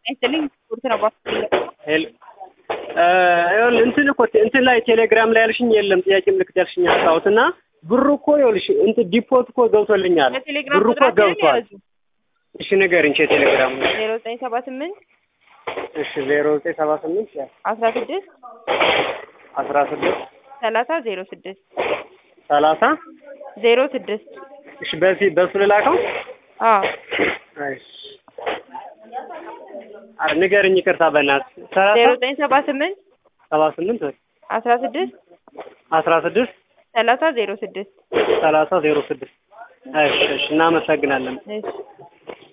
ይስጥልኝ ስፖርት ነው ባስ ሄሎ ይኸውልህ እንትን እኮ እንትን ላይ ቴሌግራም ላይ ያልሽኝ የለም ጥያቄ ምልክት ያልሽኝ አስታውት እና ብሩ እኮ ይኸውልሽ እንትን ዲፖት እኮ ገብቶልኛል በቴሌግራም ብሩ እኮ ቁጥራችንን ገብቷል ያዙ እሺ ንገሪኝ ቴሌግራም ዜሮ ዘጠኝ ሰባ ስምንት እሺ ዜሮ ዘጠኝ ሰባ ስምንት አስራ ስድስት አስራ ስድስት ሰላሳ ዜሮ ስድስት ሰላሳ ዜሮ ስድስት እሺ በዚህ በሱ ልላከው አዎ እሺ ኧረ ንገሪኝ ይቅርታ በእናትህ ዜሮ ሰላሳ ዘጠኝ ሰባ ስምንት ሰባ ስምንት አስራ ስድስት አስራ ስድስት ሰላሳ ዜሮ ስድስት ሰላሳ ዜሮ ስድስት እሺ እሺ እናመሰግናለን እሺ